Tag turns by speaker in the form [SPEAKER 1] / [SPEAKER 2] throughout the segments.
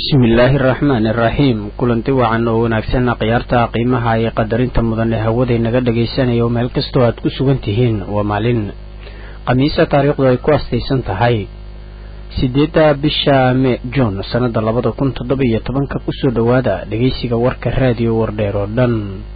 [SPEAKER 1] bismillaahi araxmaani iraxiim kulanti wacan oo wanaagsan khiyaarta qiimaha iyo qadarinta mudan ee hawaday naga dhagaysanaya oo meel kastoo aad ku sugan tihiin waa maalin khamiisa taariikhdu ay ku astaysan tahay sideedda bisha me juun sannada labada kun toddoba iyo tobanka kusoo dhowaada dhegaysiga warka raadiyo wardheer oo dhan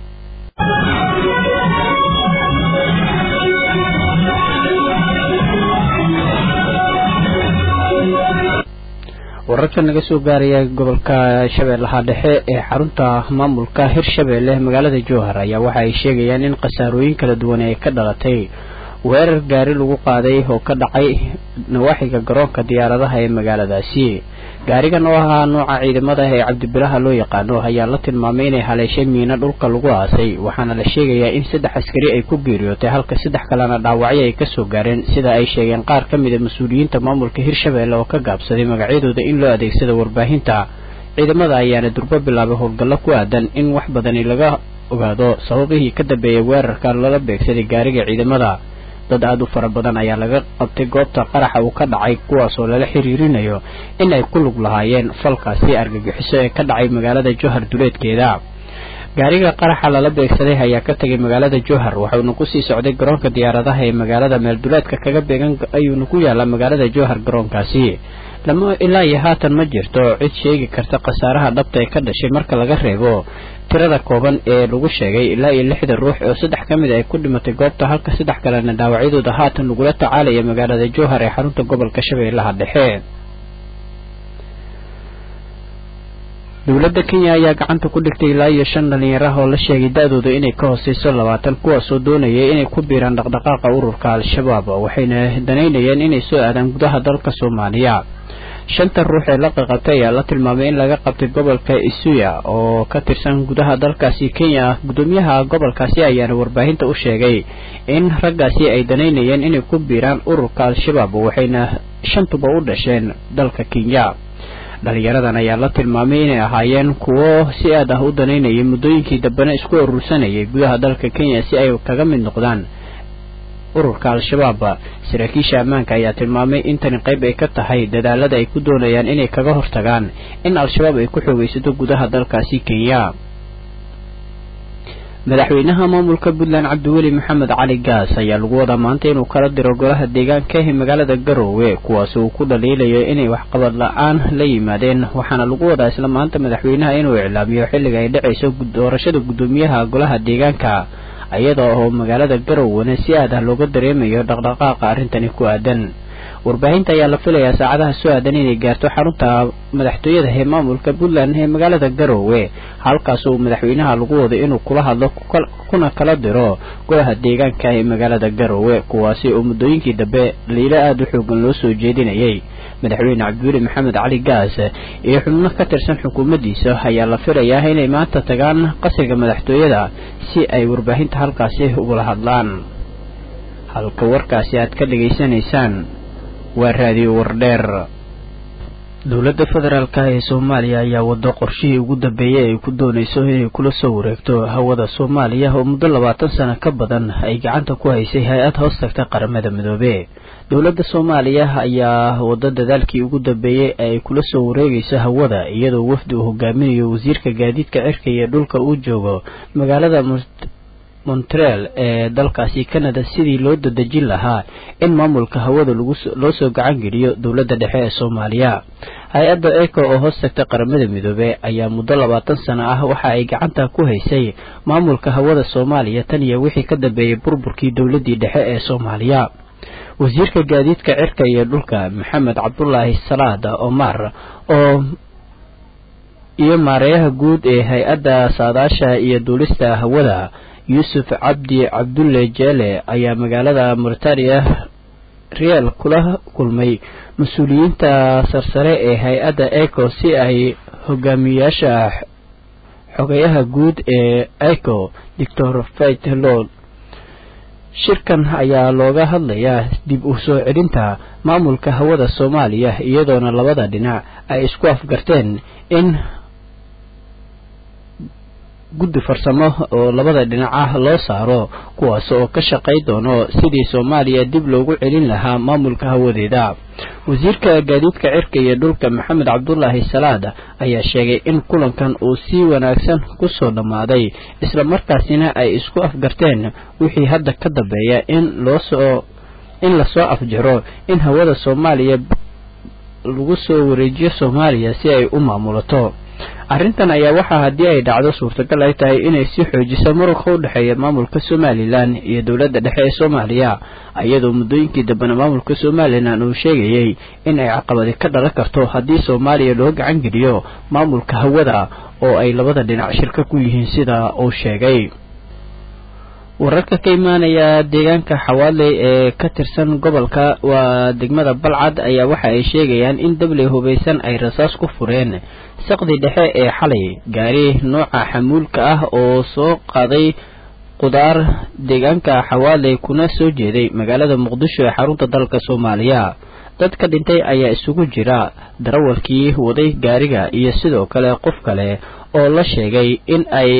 [SPEAKER 1] wararka naga soo gaaraya gobolka shabeellaha dhexe ee xarunta maamulka hirshabeelle magaalada jowhar ayaa waxa ay sheegayaan in khasaarooyin kala duwan ay ka dhalatay weerar gaari lagu qaaday oo ka dhacay nawaaxiga garoonka diyaaradaha ee magaaladaasi gaarigan oo ahaa nooca ciidamada ee cabdibilaha loo yaqaano ayaa la tilmaamay inay haleeshay miino dhulka lagu aasay waxaana la sheegayaa in saddex askari ay ku geeriyootay halka saddex kalena dhaawacyo ay kasoo gaareen sida ay sheegeen qaar ka mid a mas-uuliyiinta maamulka hirshabeelle oo ka gaabsaday magacyadooda in loo adeegsado warbaahinta ciidamada ayaana durbo bilaabay howlgallo ku aadan in wax badani laga ogaado sababihii ka dambeeyay weerarka lala beegsaday gaariga ciidamada dad aada u fara badan ayaa laga qabtay goobta qaraxa uu ka dhacay kuwaasoo lala xiriirinayo in ay ku lug lahaayeen falkaasi argagixiso ee ka dhacay magaalada jowhar duleedkeeda gaariga qaraxa lala beegsaday ayaa ka tegay magaalada jowhar waxauna kusii socday garoonka diyaaradaha ee magaalada meelduleedka kaga beegan ayuuna ku yaallaa magaalada jowhar garoonkaasi lama ilaa iyo haatan ma jirto cid sheegi karta khasaaraha dhabta ee ka dhashay marka laga reebo tirada kooban ee lagu sheegay ilaa iyo lixda ruux oo saddex ka mid ay ku dhimatay goobta halka saddex kalena dhaawacyadooda haatan lagula tacaalaya magaalada jowhar ee xarunta gobolka shabeellaha dhexe dowladda kenya ayaa gacanta ku dhigtay ilaa iyo shan dhalinyar ah oo la sheegay da-dooda inay ka hooseyso labaatan kuwaasoo doonayay inay ku biiraan dhaqdhaqaaqa ururka al-shabaab waxayna danaynayeen inay soo aadaan gudaha dalka soomaaliya shanta ruux ee la qaqabtay ayaa la tilmaamay in laga qabtay gobolka isuya oo ka tirsan gudaha dalkaasi kenya gudoomiyaha gobolkaasi ayaana warbaahinta u sheegay in raggaasi ay danaynayeen inay ku biiraan ururka al-shabaab waxayna shantuba u dhasheen dalka kenya dhalinyaradan ayaa la tilmaamay inay ahaayeen kuwo si aad ah u danaynayay muddooyinkii dambena isku urursanayay gudaha dalka kenya si ay kaga mid noqdaan ururka al-shabaab saraakiisha ammaanka ayaa tilmaamay in tani qayb ay ka tahay dadaalada ay ku doonayaan inay kaga hortagaan in al-shabaab ay ku xoogaysato gudaha dalkaasi kenya madaxweynaha maamulka puntland cabdiweli maxamed cali gaas ayaa lagu wadaa maanta inuu kala diro golaha deegaanka ee magaalada garoowe kuwaasi uu ku dhaliilayo inay waxqabad la-aan la yimaadeen waxaana lagu wadaa isla maanta madaxweynaha inuu iclaamiyo xilliga ay dhacayso doorashada guddoomiyaha golaha deegaanka iyada oo magaalada garowena si aad ah looga dareemayo dhaqdhaqaaqa arrintani ku aadan warbaahinta ayaa la filayaa saacadaha soo aadan inay gaarto xarunta madaxtooyada ee maamulka puntland ee magaalada garoowe halkaas uu madaxweynaha lagu wado inuu kula hadlo kuna kala diro golaha deegaanka ee magaalada garoowe kuwaasi oo muddooyinkii dambe liilo aada u xoogan loo soo jeedinayay madaxweyne cabdiweli maxamed cali gaas iyo xubno ka tirsan xukuumaddiisa ayaa la filayaa inay maanta tagaan qasriga madaxtooyada si ay warbaahinta halkaasi ugula hadlaan halka warkaasi aad ka dhegaysanaysaan waa raadiyo wardheer dowladda federaalk ee soomaaliya ayaa wado qorshihii ugu dambeeyey ay ku doonayso inay kula soo wareegto hawada soomaaliya oo muddo labaatan sano ka badan ay gacanta ku haysay hay-ad hoos tagta qaramada midoobe dowladda soomaaliya ayaa wado dadaalkii ugu dambeeyey ay kula soo wareegayso hawada iyadoo wafdi uu hogaaminayo wasiirka gaadiidka cirka iyo dhulka uu joogo magaalada montreal ee dalkaasi canada sidii loo dadejin lahaa in maamulka hawada loo soo gacan geliyo dowladda dhexe ee soomaaliya hay-adda eco oo hoos tagta qaramada midoobe ayaa muddo labaatan sano ah waxa ay gacanta ku haysay maamulka hawada soomaaliya tan iyo wixii ka dambeeyey burburkii dowladdii dhexe ee soomaaliya wasiirka gaadiidka cirka iyo dhulka maxamed cabdulaahi salaad omar oo iyo maareeyaha guud ee hay-adda saadaasha iyo duulista hawada yuusuf cabdi cabdulle jeele ayaa magaalada mauritania real kula kulmay mas-uuliyiinta sarsare ee hay-adda eco si ay hogaamiyaasha xogayaha guud ee eco doctor faitlod shirkan ayaa looga hadlayaa dib u soo celinta maamulka hawada soomaaliya iyadoona labada dhinac ay isku afgarteen in guddi farsamo oo labada dhinac ah loo saaro kuwaas oo ka shaqay doono sidii soomaaliya dib loogu celin lahaa maamulka hawadeeda wasiirka gaadiidka cirka iyo dhulka maxamed cabdulaahi salaad ayaa sheegay in kulankan uu si wanaagsan kusoo dhammaaday islamarkaasina ay isku afgarteen wixii hadda ka dambeeya in loosoo in lasoo afjaro in hawada soomaaliya lagu soo wareejiyo soomaaliya si ay u maamulato arrintan ayaa waxaa haddii ay dhacdo suurtagal ay tahay inay sii xoojiso muranka u dhexeeya maamulka somalilan iyo dowladda dhexe ee soomaaliya iyadoo muddooyinkii dambena maamulka somalilan uu sheegayey in ay caqabadi ka dhalan karto haddii soomaaliya loo gacan geliyo maamulka hawada oo ay labada dhinac shirka ku yihiin sida uu sheegay wararka ka imaanaya deegaanka xawaadley ee ka tirsan gobolka waa degmada balcad ayaa waxa ay sheegayaan in dabley hubaysan ay rasaas ku fureen saqdi dhexe ee xalay gaari nooca xamuulka ah oo soo qaaday qudaar deegaanka xawaadley kuna soo jeeday magaalada muqdisho ee xarunta dalka soomaaliya dadka dhintay ayaa isugu jira darawalkii waday gaariga iyo sidoo kale qof kale oo la sheegay in ay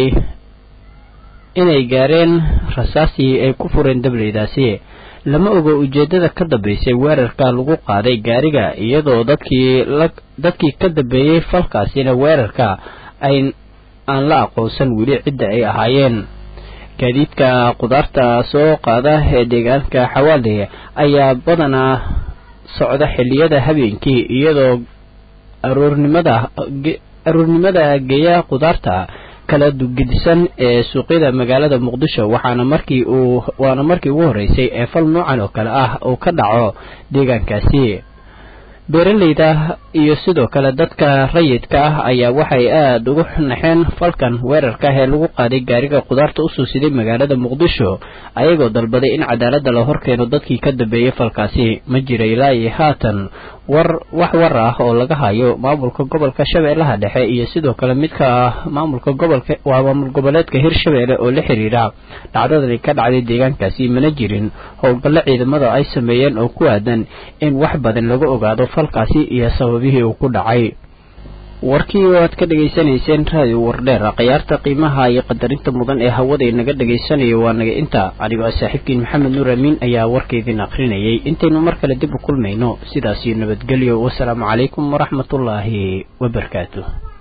[SPEAKER 1] inay gaareen rasaasii ay ku fureen dableydaasi lama ogo ujeeddada ka dambeysay weerarka lagu qaaday gaariga iyadoo dadkii la dadkii ka dambeeyey falkaasina weerarka ay aan la aqoonsan weli cidda ay ahaayeen gaadiidka qudaarta soo qaada ee deegaanka xawaale ayaa badanaa socda xilliyada habeenkii iyadoo aroornimada aroornimada geeya qudaarta kala gedisan ee suuqyada magaalada muqdisho waxaana markii uu waana markii ugu horreysay ee fal noocan oo kale ah uu ka dhaco deegaankaasi beeraleyda iyo sidoo kale dadka rayidka ah ayaa waxay aada ugu naxeen falkan weerarka ah ee lagu qaaday gaariga qudaarta usoo siday magaalada muqdisho ayagoo dalbaday in cadaaladda la horkeeno dadkii ka dambeeyey falkaasi ma jira ilaa iyo haatan war wax war ah oo laga hayo maamulka gobolka shabeellaha dhexe iyo sidoo kale midka maamulka gobolka waa maamul goboleedka hirshabeelle oo la xiriira dhacdadani ka dhacday deegaankaasi mana jirin howlgallo ciidamada ay sameeyeen oo ku aadan in wax badan laga ogaado falkaasi iyo sababihii uu ku dhacay warkii oo aad ka dhegaysanayseen raadiyo wardheer khiyaarta qiimaha iyo qadarinta mudan ee hawada inaga dhagaysanayo waa naga inta anigoo ah saaxiibkiin maxamed nuur amiin ayaa warkaydin akrinayay intaynu mar kale dib u kulmayno sidaasiyo nabadgelyo wasalaamu calaykum waraxmatullaahi wabarakaatu